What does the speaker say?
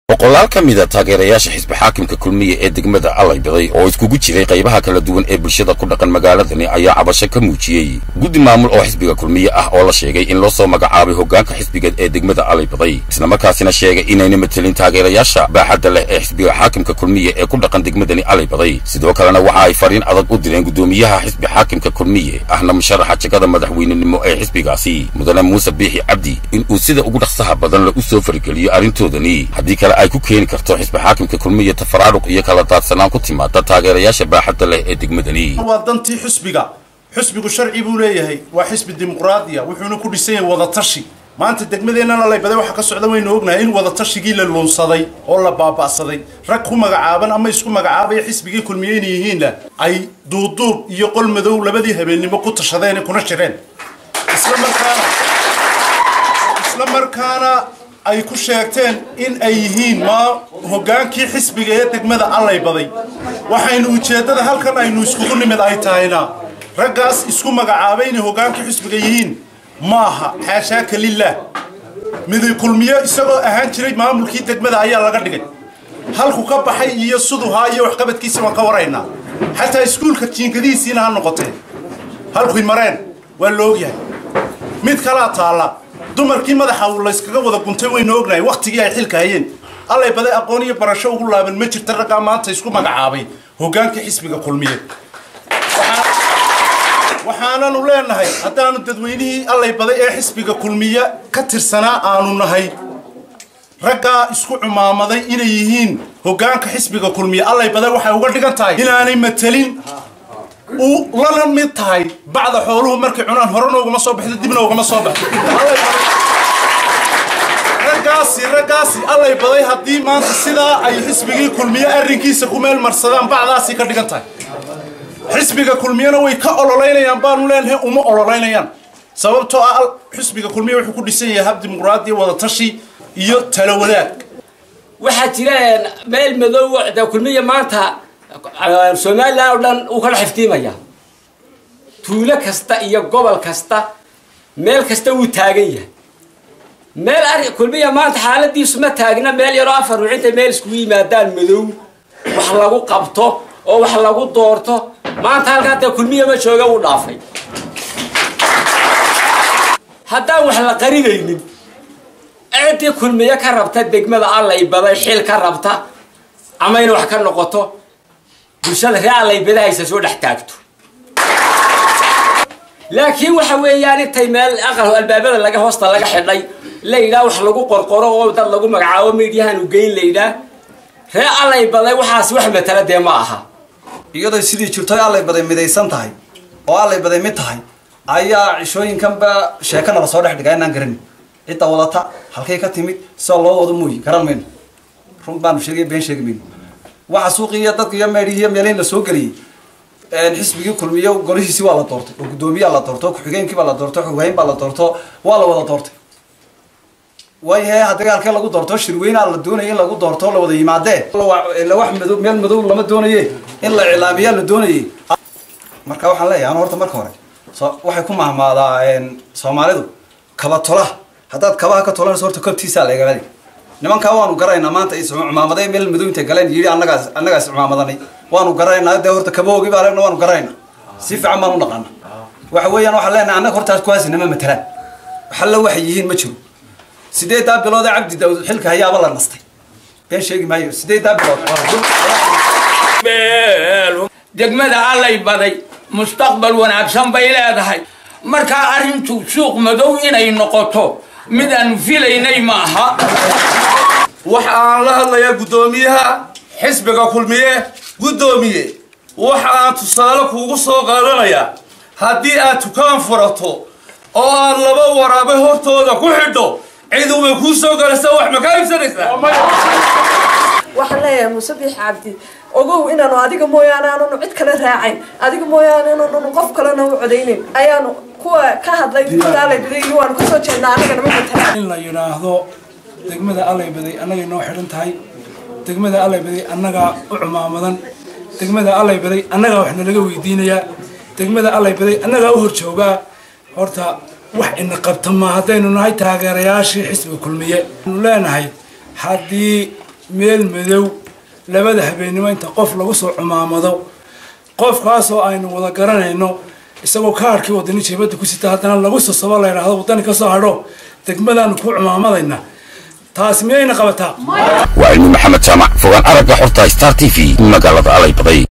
boqolaal ka mida taageerayaasha xisbi xaakimka kulmiye ee degmada allaybaday oo iskugu jiray qaybaha kala duwan ee bulshada ku dhaqan magaaladani ayaa cabasho ka muujiyey guddi maamul oo xisbiga kulmiye ah oo la sheegay in loo soo magacaabay hoggaanka xisbiga ee degmada allaybaday islamarkaasina sheegay inayna matelin taageerayaasha baaxadda leh ee xisbiga xaakimka kulmiye ee ku dhaqan degmadani allaybaday sidoo kalena waxa ay fariin adag u direen guddoomiyaha xisbi xaakimka kulmiye ahna musharaxa jegada madaxweynenimo ee xisbigaasi mudane muuse biixi cabdi in uu sida ugu dhaqsaha badan la u soo fargeliyo arrintoodani haddii kale ay ku keeni karto xisbi xaakimka kulmiye tafaraaruq iyo kala daadsanaan ku timaada taageerayaasha baaxadda leh ee degmadani waa dantii xusbiga xusbigu sharci buu leeyahay waa xisbi dimuqraadiya wuxuuna ku dhisan yahay wadatashi maanta degmadeennana laybaday waxaa ka socda waynu ognahay in wadatashigii la luunsaday oo la baaba'saday rag ku magacaaban ama isku magacaabaya xisbigii kulmiye inay yihiinna ay duuduub iyo qol madow labadii habeennimo ku tashadeen kuna jireen isla markaana isla markaana ay ku sheegteen in ay yihiin maa hoggaankii xisbiga ee degmada allaybaday waxaynu ujeeddada halkan aynu iskugu nimid ay tahayna raggaas isku magacaabay inay hoggaankii xisbiga yihiin maaha xaashaaka lilah miday kulmiyo isagoo ahaan jiray maamulkii degmada ayaa laga dhigay halku ka baxay iyo suduhaa iyo waxqabadkiisa waan ka waraynaa xataa iskuulka jiinkadihiisiina ha noqotee halkuy mareen waa la ogyahay mid kalaa taalla dumarkii madaxa uu layskaga wada guntay waynu ognahay wakhtigii ay xilka hayeen allay baday aqoon iyo barasho ugu laaban ma jirta raggaa maanta isku magacaabay hoggaankii xisbiga kulmiye waxaananu leenahay haddaanu dadweynihii allay baday ee xisbiga kulmiye ka tirsanaa aanu nahay raggaa isku cumaamaday inay yihiin hoggaanka xisbiga kulmiye allay baday waxay uga dhigan tahay inaanay matelin uu lana mid tahay bacda xooluhu markay cunaan horena ugama soo baxdo dibna ugama soo baxdo raggaasi raggaasi allay baday haddii maanta sidaa ay xisbigii kulmiye arrinkiisa ku meel marsadaan bacdaasi ka dhigan tahay xisbiga kulmiyena way ka ololeynayaan baanu leenahay uma ololeynayaan sababtoo ah xisbiga kulmiye wuxuu ku dhisan yahay hab dimuqraadiya wadatashi iyo talo wadaag waxaa jira meel madow de kulmiya maanta somalilan oo dhan uu kala xiftiimaya tuulo kasta iyo gobol kasta meel kasta wuu taagan yahay meel ari kulmiya maanta xaaladiisu ma taagna meel yaroo afar ruuxintay meel iskugu yimaadaan madow wax lagu qabto oo wax lagu doorto maanta halkaa dee kulmiya ma jooga wuu dhaafay haddaan wax la qarinaynin ciddii kulmiye ka rabta degmada allay baday xil ka rabta ama in wax ka noqoto bulshada ree allay badahaysa soo dhex taagto laakiin waxa weeyaan intay meel aqal albaabada laga hoosta laga xidhay layidhaah wax lagu qorqoro oo dad lagu magacaabo miidyahaanu geyn layidhaah ree allay baday waxaas wax matala dee ma aha iyadoo sidii jirto allay baday midaysan tahay oo allay baday mid tahay ayaa cishooyinkanba sheekana lasoo dhex dhigaa inaan garanin cidda wadata halkay ka timid sida loo wado mooyi garan mayno run baanu sheegay been sheegi mayno waxa suuqii iyo dadka iyo meedhii iyo meelayn la soo geliyey xisbigii kulmiyo golihiisii waa la doortay oo guddoomiyaa la doorto ku-xigeenkii baa la doorto xoghayn baa la doorto waa la wada doortay waayahe haddii halkee lagu doorto shirweynaa la doonaya in lagu doorto la wada yimaadee wax madow meel madow lama doonaye in la iclaamiyaa la doonayay marka waxaan leeyahay anu horta marka hore so waxay ku mahmaadaa soomaalidu kaba tola haddaad kabaha ka tolanayso horta kabtiisaa la egaadi nimankaa waanu garaynaa maanta iscumaamaday meel madow intay galeen yidhi annagaas annagaas cumaamadanay waanu garaynaa dee horta kabahoogi baa leena waanu garaynaa si fiican baan u naqaana waxa weeyaan waxaan leenahay annaga hortaas kuwaasi nama matalaan waxalla waxay yihiin ma jiro sideedaa bilood ee cabdi daawud xilka hayaaba la nastay been sheegi maayo sideedaa bilood degmada allay baday mustaqbal wanaagsan bay leedahay markaa arrintu suuq madow inay noqoto mid aanu filaynay ma aha waxa aan la hadlayaa guddoomiyaha xisbiga kulmiye guddoomiye waxa aan tusaale kuugu soo qaadanayaa haddii aad tukaan furato oo aad laba waraabe hortooda ku xidho ciduba kuu soo galaysa wax ma ka iibsanaysaa waxaan leeyahay muuse biix cabdi ogow inaanu adiga mooyaane aananu cid kale raacayn adiga mooyaane inaanu qof kalena u codaynin ayaanu kuwa ka hadlay degmada allaybaday iyo waanu kasoo jeednaa anagana ma matala in la yidhaahdo degmada allaybaday annagay noo xidhan tahay degmada allaybaday annagaa u cumaamadan degmada allaybaday annagaa wax nalaga weydiinayaa degmada allaybaday annagaa u horjoogaa horta wax ina qabta ma haddaynu nahay taageerayaashii xisbiga kulmiye anu leenahay haddii meel madow labada habeennimo inta qof lagu soo cumaamado qofkaasoo aynu wada garanayno isagoo kaarkii wadani jeebadda ku sita haddana lagu sosabo la yidhaahdo waddani ka soo hadho degmadaanu ku cumaamadayna taasi miyayna qabataa waa cilmi maxamed jaamac fogaan aragga xorta star t v magaalada alay baday